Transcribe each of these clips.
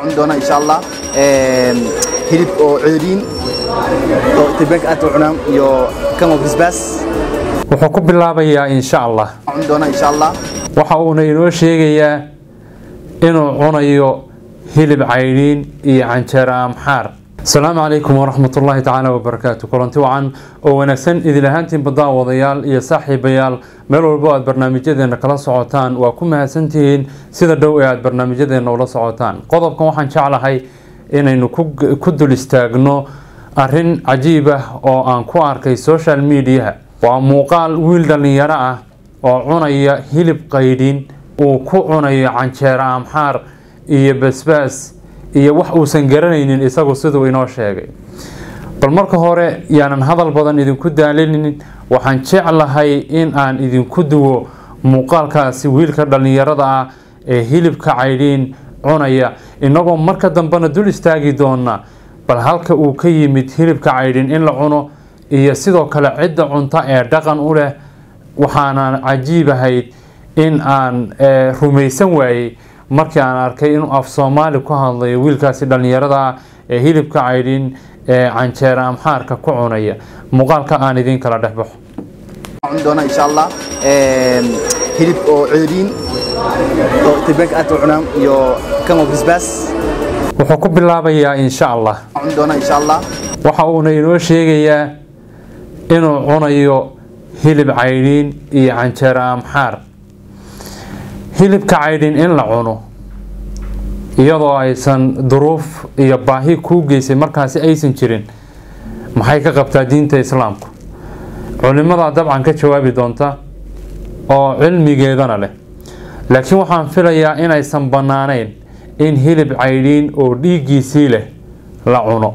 cuni doonaa insha allah hilib oo ceeriin oo etoobiyaanka aad u cunaan iyo kan oo basbaas wuxuu ku bilaabayaa insha allah cuni doonaa insha allah waxa uuna inoo sheegayaa inuu cunayo hilib caydhiin iyo canjeero amxaar asalaamu calaykum waraxmat ullaahi tacaala wabarakaatu kulanti wacan oo wanaagsan idil ahaantiin baddaawadayaal iyo saaxiibayaal meel walbo aad barnaamijyadeena kala socotaan waa ku mahadsantihiin sida dhow ee aad barnaamijyadeena ula socotaan qodobkan waxaan jeclahay inaynu ku dul istaagno arin cajiib ah oo aan ku arkay social mediaha waa muuqaal wiil dhallinyaro ah oo cunaya hilib qaydhin uu ku cunayo canjeero amxaar iyo basbaas iyo wax uusan garanaynin isagu siduu inoo sheegay bal marka hore yaanan hadal badan idinku daalinin waxaan jeclahay in aan idinku duwo muuqaalkaasi wiilka dhallinyarada ah ee hilibka caydhiin cunaya inagoo marka dambena dul istaagi doona bal halka uu ka yimid hilibka caydhin in la cuno iyo sidoo kale cidda cunta ee dhaqan u leh waxaana cajiib ahayd in aan rumaysan waayey markii aan arkay inuu af soomaali ku hadlayo wiilkaasi dhallinyarada ah ee hilibka caydhin ee canjeera amxaarka ku cunaya muuqaalka aan idiin kala dhexbaxo cuni doonaa insha allah hilib oo ceeriin oo etoobiyaanka aad u cunaan iyo kan oo basbaas wuxuu ku bilaabayaa insha allah cuni doonaa insha allah waxa uuna inoo sheegayaa inuu cunayo hilib caydhiin iyo canjeero amxaar hilibka caydhin in la cuno iyadoo aysan duruuf iyo baahi kuu geysay markaasi aysan jirin maxay ka qabtaa diinta islaamku culimadaa dabcan ka jawaabi doonta oo cilmigeedana leh laakiin waxaan filayaa inaysan bannaanayn in hilib caydhiin oo dhiiggiisii leh la cuno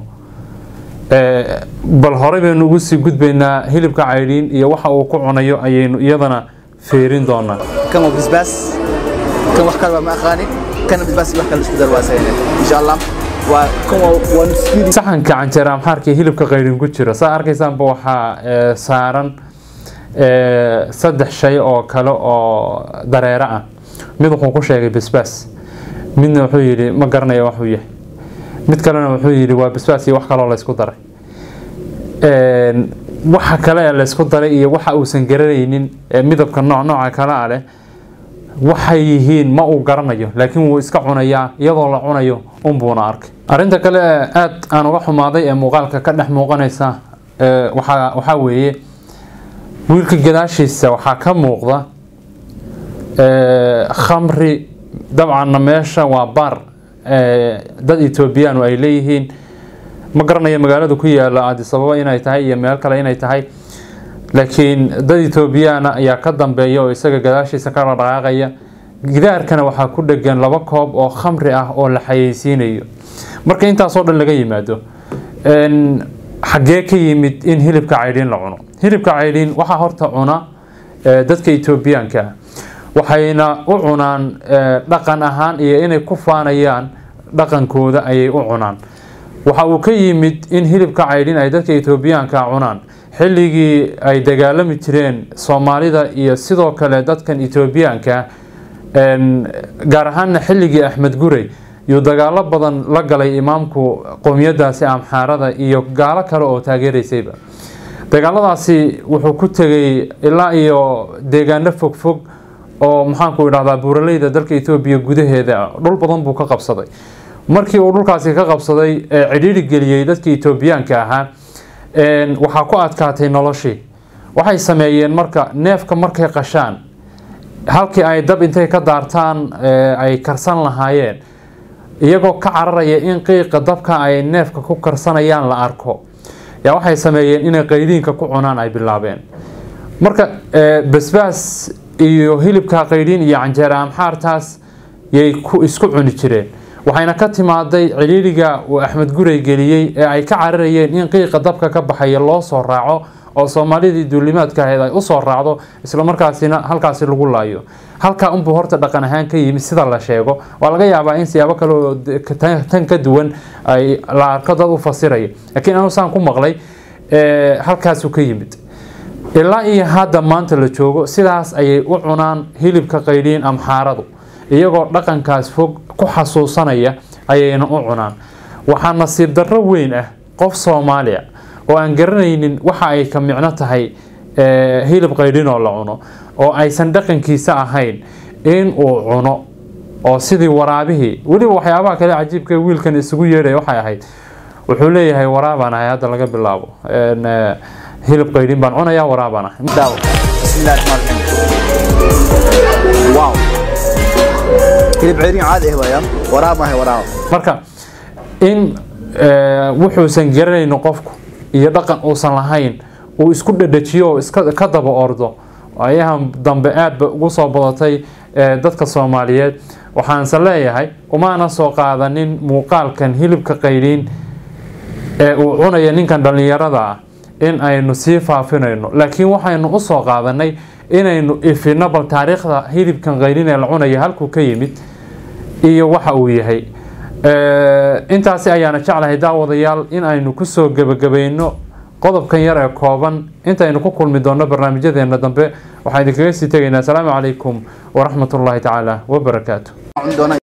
bal horey baynu ugu sii gudbaynaa hilibka caydhiin iyo waxa uu ku cunayo ayaynu iyadana feerin doonaa kan oo basbaas kan wax kale waa ma aqaanin kana basbaas iyo wax kale isku dar waa sayne insha allah waa kan waa waa nuskiri saxanka canjeera amxaarka iyo hilibka qaydhin ku jira saa arkaysaanba waxaa saaran saddex shay oo kale oo dareero ah mid wuxuu ku sheegay basbaas midna wuxuu yidhi ma garanaya waxuu yahay mid kalena wuxuu yidhi waa basbaas iyo wax kaloo laysku daray waxa kale ee laysku daray iyo waxa uusan garanaynin ee midabka nooc nooca kale a leh waxay yihiin ma uu garanayo laakiin wuu iska cunayaa iyadoo la cunayo unbuuna arkay arinta kale ee aada aan uga xumaaday ee muuqaalka ka dhex muuqanaysa waxaa waxaa weeye wiilka gadaashiisa waxaa ka muuqda khamri dabcanna meesha waa baar dad etoobiyaan ay leeyihiin ma garanayo magaalada ku yaala adisababa inay tahay iyo meel kale inay tahay laakiin dad etoobiyaana ayaa ka dambeeya oo isaga gadaashiisa ka dhaqaaqaya gidaarkana waxaa ku dhegan laba koob oo khamri ah oo la xayeysiinayo marka intaasoo dhan laga yimaado xaggee ka yimid in hilibka caydhiin la cuno hilibka caydhiin waxaa horta cuna dadka etoobiyaanka ah waxayna u cunaan dhaqan ahaan iyo inay ku faanayaan dhaqankooda ayay u cunaan waxa uu ka yimid in hilibka caydhin ay dadka etoobiyaanka cunaan xilligii ay dagaalami jireen soomaalida iyo sidoo kale dadkan etoobiyaanka gaar ahaana xilligii axmed gurey yuu dagaalo badan la galay imaamku qowmiyadaasi amxaarada iyo gaalo kale oo taageeraysayba dagaaladaasi wuxuu ku tegay ilaa iyo deegaano fogfog oo maxaanku idhahdaa buuraleyda dalka etoobiya gudaheeda dhul badan buu ka qabsaday markii uu dhulkaasi ka qabsaday ee cidhiiri geliyey dadka etoobiyaanka ahaa waxaa ku adkaatay noloshii waxay sameeyeen marka neefka markay qashaan halkii ay dab intay ka daartaan ay karsan lahaayeen iyagoo ka cararaya in qiiqa dabka ay neefka ku karsanayaan la arko yaa waxay sameeyeen inay qaydiinka ku cunaan ay bilaabeen marka basbaas iyo hilibka qaydhiin iyo canjeera amxaartaas yay isku cuni jireen waxayna ka timaaday ciriiriga uu axmed gurey geliyey ee ay ka cararayeen in qiiqa dabka ka baxaya loo soo raaco oo soomaalidii duulimaadka ahayd ay usoo raacdo islamarkaasina halkaasi lagu laayo halkaa unbuu horta dhaqan ahaan ka yimid sida la sheego waa laga yaabaa in siyaabo kale oo tan ka duwan ay la arko dad u fasiraya laakiin anu saan ku maqlay halkaasuu ka yimid ilaa iyo hadda maanta la joogo sidaas ayay u cunaan hilibka qaydhiin amxaaradu iyagoo dhaqankaas fog ku xasuusanaya ayayna u cunaan waxaa nasiib darro weyn ah qof soomaaliya oo aan garanaynin waxa ay ka micno tahay hilib qaydhin oo la cuno oo aysan dhaqankiisa ahayn in uu cuno oo sidii waraabihii weliba waxyaabaha kale cajiibka wiilkan isugu yeedhay waxay ahayd wuxuu leeyahay waraabaan ahay hadda laga bilaabo hilib qaydhin baan cunayaa waraabaan ahay daawo bismillahi raxmaan raxiim wow hilib ceeriin caadi ah waayaan waraab maahay waraab marka in wuxuusan garanayno qofku iyo dhaqan uusan lahayn uu isku dhadhajiyo oo iska ka daba ordo ayahan dambe aad ba ugu soo badatay dadka soomaaliyeed waxaanse leeyahay umaana soo qaadanin muuqaalkan hilibka qaydhiin ee uu cunaya ninkan dhallinyarada ah in aynu sii faafinayno laakiin waxaynu u soo qaadanay inaynu ifino bal taariikhda hilibkan qaydhin ee la cunaya halkuu ka yimid iyo waxa uu yahay intaasi ayaana jeclahay daawadayaal in aynu kusoo gebagabayno qodobkan yar ee kooban intaynu ku kulmi doonno barnaamijyadeena dambe waxaan idinkaga sii tegaynaa asalaamu calaykum waraxmatullaahi tacaala wabarakaatu